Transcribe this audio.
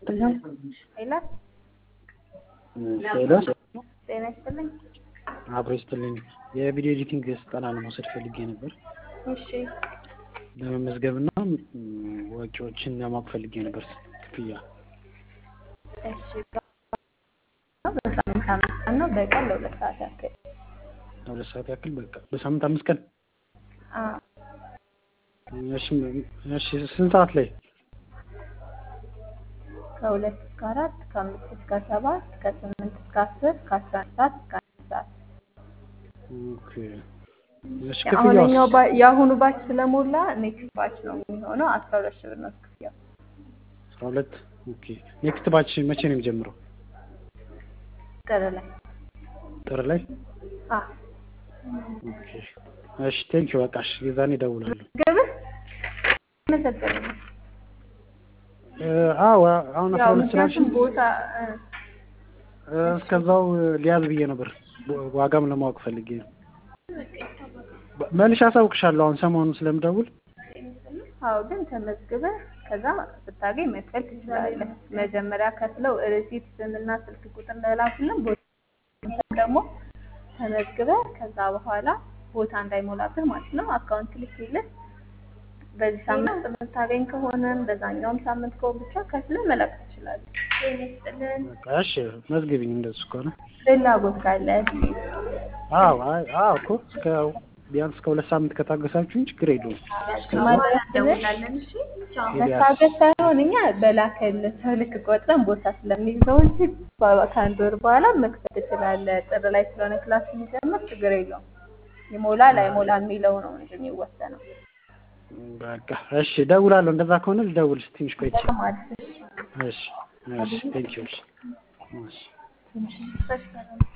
ሄሎ ሄሎ ጤና ይስጥልኝ። አብሮ ይስጥልኝ። የቪዲዮ ኤዲቲንግ ስልጠና ለመውሰድ ፈልጌ ነበር እሺ ለመመዝገብ እና ወጪዎችን ለማወቅ ፈልጌ ነበር ክፍያ። እሺ በሳምንት አምስት ቀን ነው በቀን ለሁለት ሰዓት ያክል ለሁለት ሰዓት ያክል በቃ በሳምንት አምስት ቀን። አዎ እሺ እሺ ስንት ሰዓት ላይ? ከሁለት እስከ አራት ከአምስት እስከ ሰባት ከስምንት እስከ አስር ከአስራ አንድ ሰዓት እስከ አንድ ሰዓት ኦኬ እሺ አሁንኛው ክፍያውስ? የአሁኑ ባች ስለሞላ ኔክስት ባች ነው የሚሆነው አስራ ሁለት ሺህ ብር ነው ክፍያው አስራ ሁለት ኦኬ ኔክስት ባች መቼ ነው የሚጀምረው? ጥር ላይ ጥር ላይ? አ ኦኬ እሺ ቴንኪው በቃ እሺ የዛኔ እደውላለሁ። ግብህ መሰለኝ እ አዎ አሁን አስራ ያው ሁለት ስላልሽኝ ምክንያቱም ቦታ እ እ እስከዛው ሊያዝ ብዬ ነበር ዋጋም ለማወቅ ፈልጌ ነው። መልሼ አሳውቅሻለሁ አሁን ሰሞኑን ስለምደውል አዎ ግን ተመዝግበህ ከዛ ስታገኝ መክፈል ትችላለህ። መጀመሪያ ከፍለው ሪሲት ስምና ስልክ ቁጥር ለላኩልን ቦታ ደግሞ ተመዝግበህ ከዛ በኋላ ቦታ እንዳይሞላብህ ማለት ነው አካውንት ልክልህ በዚህ ሳምንት የምታገኝ ከሆነም በዛኛውም ሳምንት ከሆነ ብቻ ከፍለህ መላክ ትችላለህ። በቃ እሺ መዝግቢኝ እንደሱ ከሆነ ፍላጎት ካለ አዎ አይ አዎ እኮ እስከ ቢያንስ ከሁለት ሳምንት ከታገሳችሁኝ ችግር የለውም። መታገስ ሳይሆን እኛ በላከልህ ሰው ልክ ቆጥረን ቦታ ስለሚይዘው እንጂ ከአንድ ወር በኋላ መክፈል ትችላለህ። ጥር ላይ ስለሆነ ክላስ የሚጀምር ችግር የለውም። ይሞላል አይሞላ የሚለው ነው እንጂ የሚወሰነው። በቃ እሺ እደውላለሁ። እንደዛ ከሆነ ልደውል ትንሽ ቆይቼ። ማለት እሺ እሺ ቴንኪው እሺ እሺ ነው።